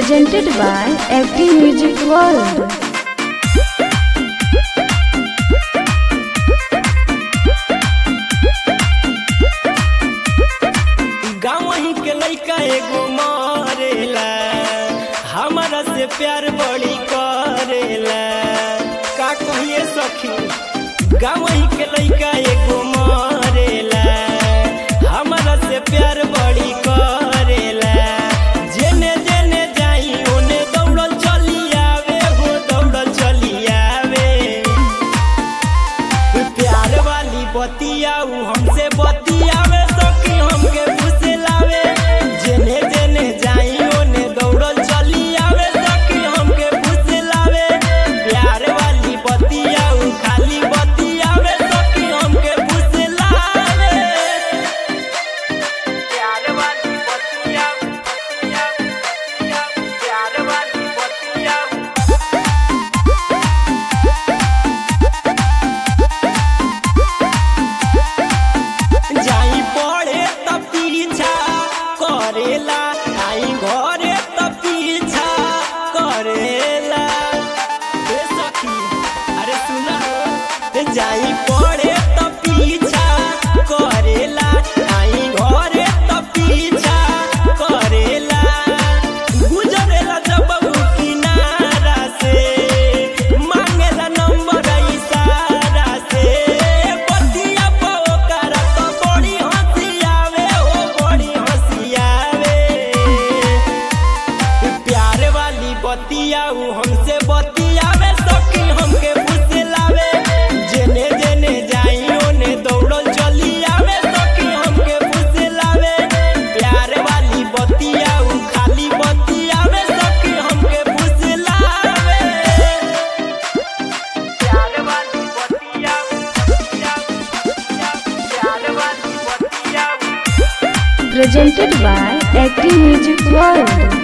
presented by FD Music World. गाँव ही के लइका एगो मरेला हमारा से प्यार बड़ी करेला का कहिए सखी गाँव ही के लइका एगो मरेला हमारा से प्यार बड़ी करेला जेने जेने जाई ओने दौड़ल चली आवे हो दौड़ल चली आवे प्यार वाली बतिया उ हमसे बतियावे सखी हमके फुसलावे जेने जेने जाई ओने दौड़ल चली आवे सखी हमके फुसलावे प्यार वाली बतिया उ खाली बतियावे सखी हमके फुसलावे प्यार वाली बतिया बतिया, बतिया, प्यार वाली बतिया जाई पड़े त पीछा करेला आई घरे त पीछा करेला ए सखी अरे सुना हो जाई पड़े त पीछा करेला आई घरे त पीछा करेला गुजरेला जब उ किनारा से मांगेला नंबर इशारा से बतिया पोकर तो बड़ी हंसी आवे हो बड़ी हंसी आवे प्यार वाली बतिया उ हमसे बतियावे सखी हमके फुसलावे जेने जेने जाई ओने दौड़ल चली आवे सखी हमके फुसलावे प्यार वाली बतिया उ खाली बतियावे सखी हमके फुसलावे प्यार वाली बतिया बतिया, बतिया, प्यार वाली बतिया Presented by FD Music World.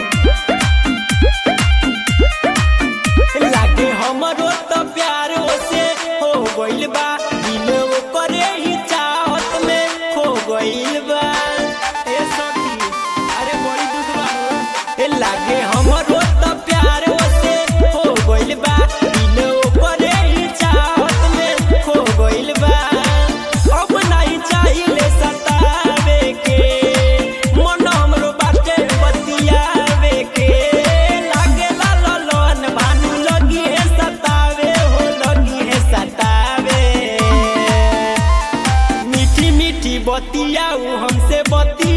लागे हमरो त प्यार से हो गइल बा दिल ओकरे ही चाहत में खो गइल बा ए सखी अरे बड़ी दुख बा हो। ए लागे हमरो त प्यार से हो गइल बा दिल ओकरे ही चाहत में खो गइल बा अब नहीं चाहिए सतावे के मन हमरो बाटे बतियावे के लागे लालन भानु लगी है सतावे हो लगी है सतावे मीठी मीठी बतिया उ हमसे बतिया